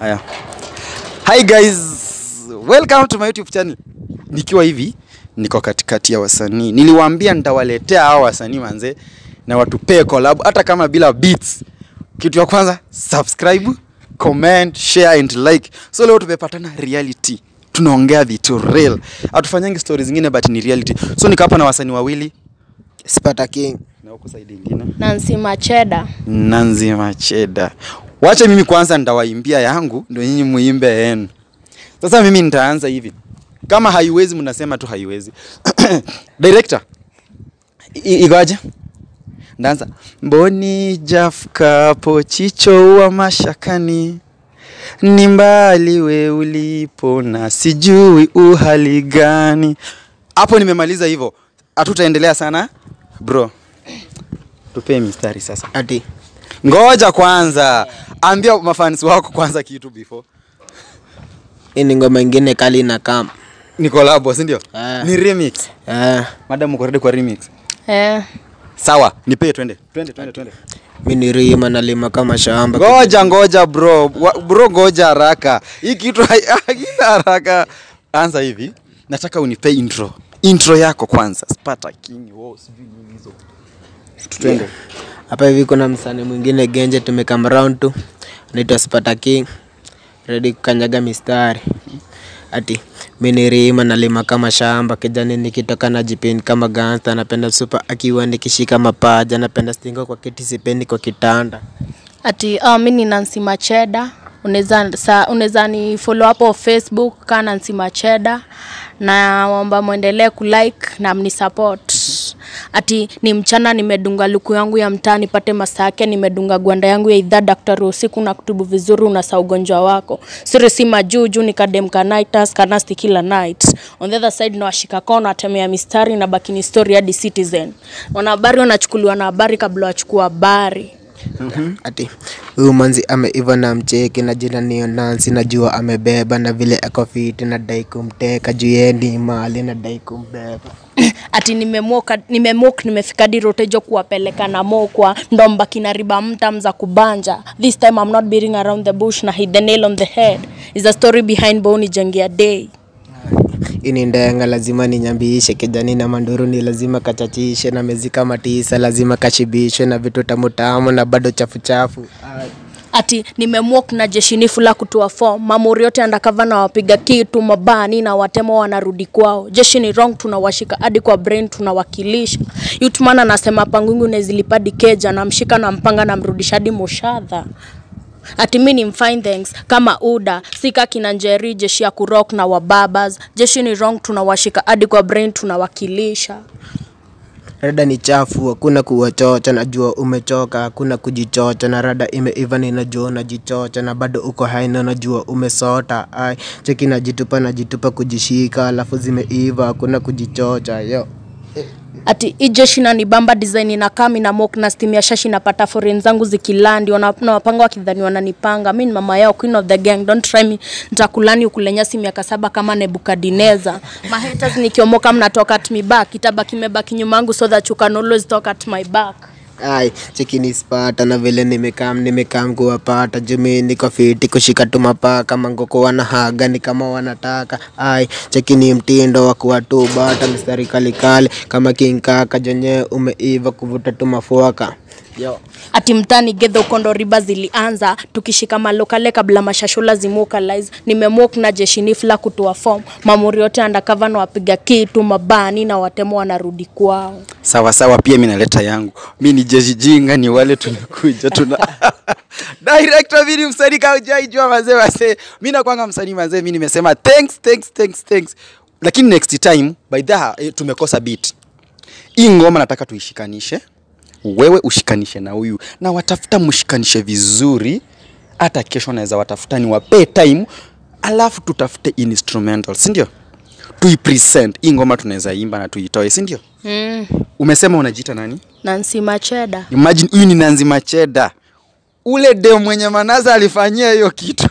Haya. Hi guys. Welcome to my YouTube channel. Nikiwa hivi niko katikati ya wasanii. Niliwaambia nitawaletea hao wasanii manze na watupee collab hata kama bila beats. Kitu ya kwanza subscribe, comment, share and like. So leo tumepatana reality. Tunaongea vitu real. Hatufanyangi stories zingine but ni reality. So niko hapa na wasanii wawili Spata King. na huko side ingine. Nancy Macheda. Nanzi Macheda. Wacha mimi kwanza nitawaimbia yangu ndio nyinyi muimbe yenu. Sasa mimi nitaanza hivi. Kama haiwezi mnasema tu haiwezi. Director. I- Igoje? Ndaanza. Mboni jafkapo chicho wa mashakani. Ni mbali we ulipo na sijui uhali gani. Hapo nimemaliza hivyo. Hatutaendelea sana. Bro. Tupee mistari sasa. Ati Ngoja kwanza, ambia mafans wako kwanza kitu before. hii ni ngoma ingine kali na kam. Ni collab, si ndio? Ah. Ni remix. Eh, Madam uko ready kwa remix? Eh, Sawa, nipe twende. Twende twende twende. mi ni rima nalima kama shamba. Ngoja ngoja bro. Wa, bro ngoja haraka. Hii kitu hai- haina haraka. Anza hivi. Nataka unipe intro. Intro yako kwanza. Spata King. Wow, sijui nini hizo. Twende. Hapa hivi kuna msanii mwingine Genje tumekam round tu. Anaitwa Spata King. Ready kukanyaga mistari. Ati mi ni rima nalima kama shamba kijani nikitoka na jipin kama gangsta napenda super akiwa nikishika mapaja napenda stingo kwa kiti sipendi kwa kitanda. ati uh, mi ni Nancy Macheda. Unaweza sa- unaweza ni follow hapo Facebook ka Nancy Macheda na waomba muendelee kulike na mnisupport. Ati ni mchana nimedunga luku yangu ya mtaa nipate masaa yake, nimedunga gwanda yangu ya idhaa daktari wa usiku na kutubu vizuri, unasa ugonjwa wako siri si majuu juu nikademka nightas kanasti kila night on the other side na washika kona atemea mistari na bakini story hadi Citizen. Wanahabari wanachukuliwa na habari kabla wachukua habari. Ati huyu manzi ameiva na mcheki na jina niyo Nancy, najua amebeba na vile ako fiti, nadai kumteka juu yeye ni mali, nadai kumbeba. ati nimemoka nimemok nimefika dirotejo kuwapeleka na mokwa ndomba kina riba mtam za kubanja this time I'm not beating around the bush na hit the nail on the head is a story behind boni jangia day Ini ndenga lazima ninyambishe, kijani na manduru ni lazima kachachishe, na mezi kama tisa lazima kashibishwe na vitu tamu tamu na bado chafu chafu. Ai. ati nimemwok na jeshinifu la kutoa form mamuri yote andakava na wapiga kitu mabani na watemo wanarudi kwao jeshi ni wrong tunawashika hadi kwa brain tunawakilisha yutman anasema pangungu nezilipadi keja namshika na mpanga namrudisha hadi moshadha ati mi ni mfine thanks kama uda sika kina njeri jeshi ya kurok na wababas jeshi ni wrong tunawashika hadi kwa brain tunawakilisha Rada ni chafu, hakuna kuwachocha, najua umechoka, hakuna kujichocha, na rada imeiva, ninajua unajichocha, na bado uko hai, na najua umesota. Ai, cheki najitupa, najitupa kujishika, alafu zimeiva, hakuna kujichocha yo. ati hii jeshi na nibamba design ina kami na mok na steam ya shashi napata foreign zangu zikilandi wana- na wapanga wakidhani wananipanga mi ni mama yao queen of the gang don't try me nitakulani ukulenyasi miaka saba kama nebukadineza mahaters nikiomoka mnatoka at me back itabaki mebaki nyuma yangu so that you can always talk at my back Ai, cheki ni spata na vile nimekam nimekam kuwapata jumi niko fiti kushika tu mapaka mangoko wanahaga ni kama wanataka ai cheki ni mtindo wa kuwatu bata mstari kalikali kama kinkaka jenye umeiva kuvuta tu mafuaka yo ati mtani gedha ukondo riba zilianza tukishika malokale kabla mashashula zimukalize nimemok na jeshinifla kutoa form mamuri yote andakava na wapiga kitu mabani na watemo wanarudi kwao Sawa sawa, pia mimi naleta yangu. Mi ni jeshi jinga, ni wale tumekuja tuna director, mimi ni msanii kama hujaijua mazee wase. Mimi nakwanga msanii mazee, mimi nimesema thanks thanks thanks thanks, lakini next time by the eh, tumekosa beat. Hii ngoma nataka tuishikanishe, wewe ushikanishe na huyu na watafuta mshikanishe vizuri, hata kesho naweza watafuta ni wapee time, alafu tutafute instrumental, si ndio? Tuipresent hii ngoma, tunaweza imba na tuitoe, si ndio? mm. Umesema unajiita nani? Nancy Macheda Imagine huyu ni Nanzi Macheda, ule dem mwenye Manase alifanyia hiyo kitu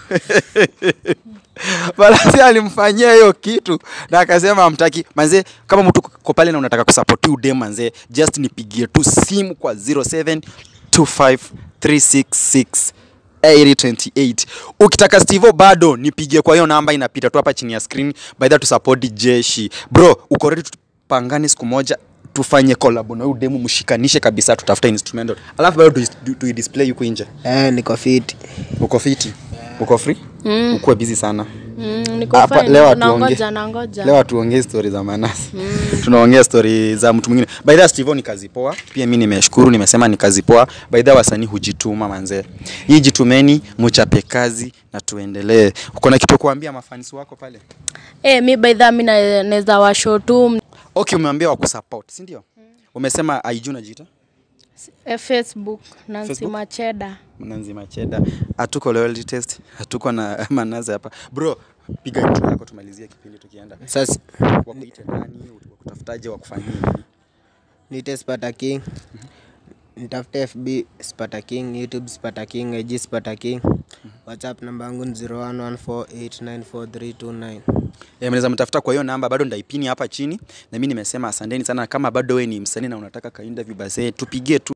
Manase alimfanyia hiyo kitu na akasema amtaki manze. Kama mtu ko pale na unataka kusupport huyu dem manze, just nipigie tu simu kwa 07253668 8028 ukitaka stivo bado nipigie kwa hiyo namba inapita tu hapa chini ya screen by that to support jeshi bro uko ready tupangane siku moja tufanye collab na huyu demu mshikanishe kabisa tutafute instrumental alafu bado tu- tu display huko nje Eh, niko fiti. uko fiti uko free mm. ukuwe busy sana Mm, niko Hapa, fine, leo nangoja hatuongee. nangoja. leo hatuongei stori za manasi tunaongea stori za mtu mwingine by the way, Steve ni kazi poa pia mi nimeshukuru nimesema ni kazi poa by the way, wasanii hujituma manzee hii jitumeni muchape kazi na tuendelee uko na kitu ya kuambia mafanisi wako pale Eh, mi by the way, mi na- naweza washow tu okay umeambia wakusupport si ndio umesema IG unajiita eh, Facebook Nancy Facebook? Macheda. Mnanzi Macheda hatuko loyalty test hatuko na manaza hapa bro piga intro yako tumalizie kipindi tukienda Sasa wakuite nani wakutafutaje wakufanyie nini niite Spata King. Nitafute FB Spata King, YouTube Spata King, IG Spata King. WhatsApp namba yangu ni 0114894329. Eh, mnaweza mtafuta kwa hiyo namba bado ndaipini hapa chini na mimi nimesema asanteni sana kama bado wewe ni msanii na unataka kainda vibase tupigie tu